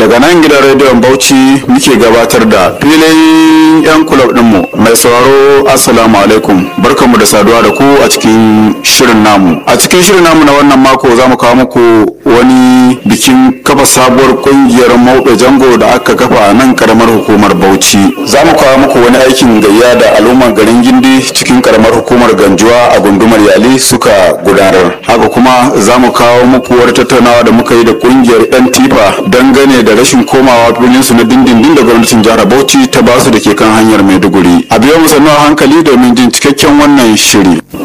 daga nan gidan rediyon bauchi muke gabatar da filin yan kulob dinmu mai sauraro assalamu alaikum barkanmu da saduwa da ku a cikin shirin namu a cikin shirin namu na wannan mako za mu kawo muku wani bikin kafa sabuwar kungiyar mauɗe jango da aka kafa a nan karamar hukumar bauchi za mu kawo muku wani aikin gayya da al'ummar garin gindi cikin karamar hukumar ganjuwa a gundumar yali suka gudanar haka kuma za mu kawo muku wani tattaunawa da muka yi da kungiyar yan tifa dangane da rashin komawa filin su na dindindin da gwamnatin jihar bauchi ta basu da ke kan hanyar maiduguri a biyo mu sannu a hankali domin jin cikakken wannan shiri